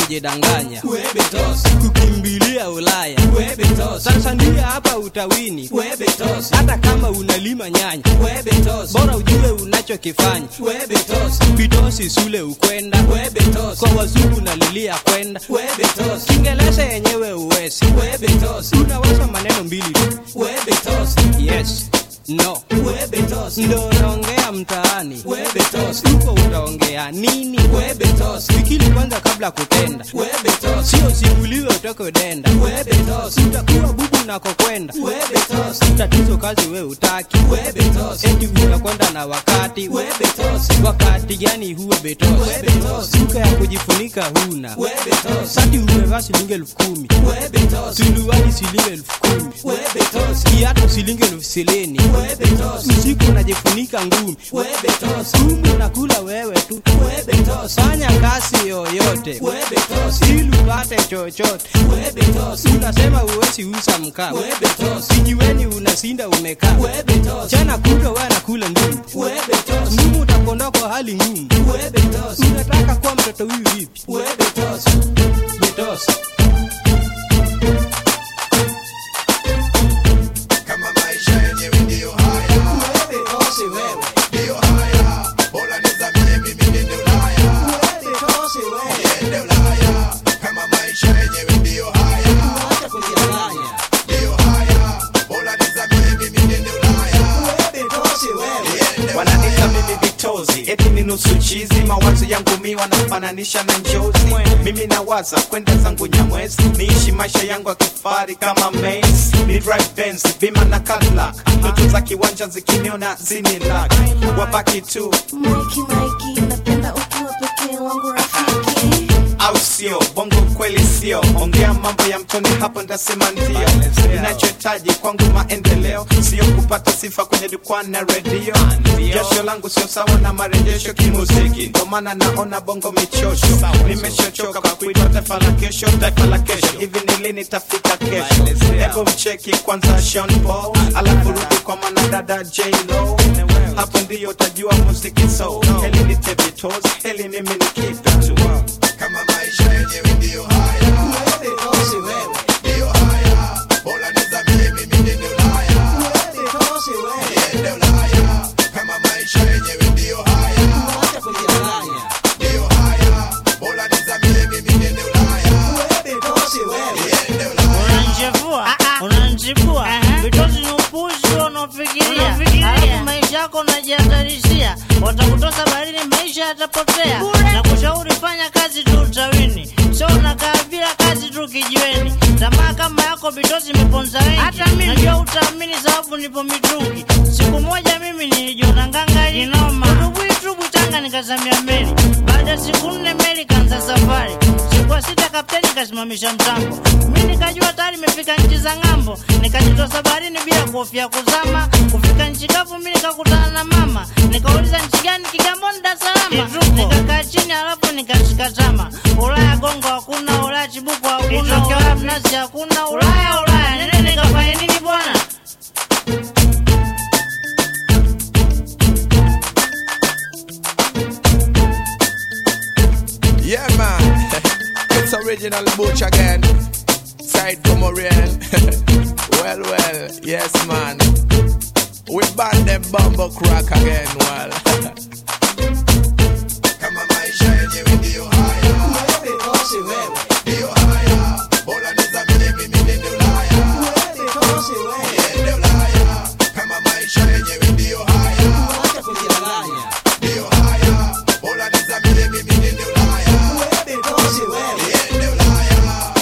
unajidanganya Webetos, kukimbilia Ulaya. Webetos, Tanzania hapa utawini, Webetos, hata kama unalima nyanya, Webetos, bora ujue unachokifanya. Webetos, Bitosi sule ukwenda Webetos, kwa wazungu nalilia kwenda Webetos, Kiingereza yenyewe uwezi, Webetos, unaweza maneno mbili tu, Webetos, yes no, Webetos, ndo unaongea mtaani Webetos, huko utaongea nini? Webetos, Fikiri kwanza kabla kutenda, Webetos, sio simuliwe utoke denda. Webetos, Utakuwa bubu unakokwenda, Webetos, tatizo kazi we utaki, Webetos, eti unakwenda na wakati. Webetos, Wakati gani huwe betos? Webetos. Suka ya kujifunika huna, Webetos, sati umevaa shilingi elfu kumi Webetos, tuluwani shilingi elfu kumi Webetos, kiatu shilingi elfu silini Webetos, usiku unajifunika ngumi Webetos, Kumbe unakula wewe tu, Webetos, fanya kazi yoyote Webetos, ili upate chochote. Webetos, Unasema uwezi uza mkaa, Webetos, kijiweni unasinda umekaa, Webetos, chana kutwa wewe nakula ndumu, Webetos, ndumu utakondoa kwa hali ngumu. Webetos, Unataka kuwa mtoto huyu vipi? Webetos, Betos. kama maisha yenyewe ndiyo haya Webetos, wewe, ndiyo haya bora nizamie mimi niende ulaya Webetos, wewe, niende ulaya kama maisha yenyewe ndiyo haya acha kujidanganya. ndiyo haya bora nizamie mimi niende ulaya Webetos, wewe, niende wananita mimi vitozi eti ni nusu chizi mawazo yangu mi wanafananisha na njozi mimi nawaza kwenda zangu nyamwezi niishi maisha yangu ya kifari kama Mace. ni drive Benz, bima na Cadillac ndoto za kiwanja zikiniona zinilak wabaki tu Mikey, Mikey, napenda ukiwa pekee wangu rafiki. au sio bongo kweli sio ongea mambo ya mtoni hapo ndasema ndio inachohitaji kwangu maendeleo sio kupata sifa kwenye jukwaa na redio jasho langu sio sawa na marejesho kimuziki ndo maana naona bongo michosho nimeshachoka kwa kuitwa taifa la kesho taifa la kesho hivi ni lini tafika kesho hebu mcheki kwanza Sean Paul alafu rudi kwa mwanadada J-Lo hapo ndiyo utajua muziki so heli ni tebitos heli mimi ni kitu tu kama maisha yenyewe ndiyo haya Webetos, wewe, ndiyo haya bora nizamie mimi niende ulaya Webetos, wewe, niende ulaya kama maisha yenyewe ndiyo haya acha kujidanganya. ndiyo haya bora nizamie mimi niende ulaya Webetos, wewe, niende ulaya unanchefua unanchipua vitozi ni upuzi unaofikiria alafu maisha yako unajihatarishia watakutosa baharini maisha yatapotea na kushauri fanya kazi tu utawini sio unakaa bila kazi tu kijiweni tamaa kama yako vitozi imeponza wengi hata mimi najua utaamini sababu nipo mitungi siku moja mimi nilijiona nganga inoma udubwitubwi tanga nikazamia meli baada ya siku nne meli kanza safari siku ya sita kapteni kasimamisha mtambo mi nikajua tayari imefika nchi za ng'ambo nikajitosa baharini bila kuhofia kuzama kufika nchi kavu mi nikakutana na mama nikauliza nchi gani kigamboni dar es salaam nikakaa chini alafu nikashika tama ulaya gongo hakuna ulaya chibuko hakuna ulaya mnazi hakuna ulaya ulaya nene nikafanya nini bwana Yeah, man. it's original Butch again. Side Comorian. well, well, yes, man. We ban them bumbo crack again, well. kama maisha yenyewe ndiyo haya Webetos, wewe, ndiyo haya bora nizamie mimi niende ulaya Webetos, wewe, niende ulaya kama maisha yenyewe ndiyo haya acha kujidanganya. ndiyo haya bora nizamie mimi niende ulaya Webetos, wewe, niende ulaya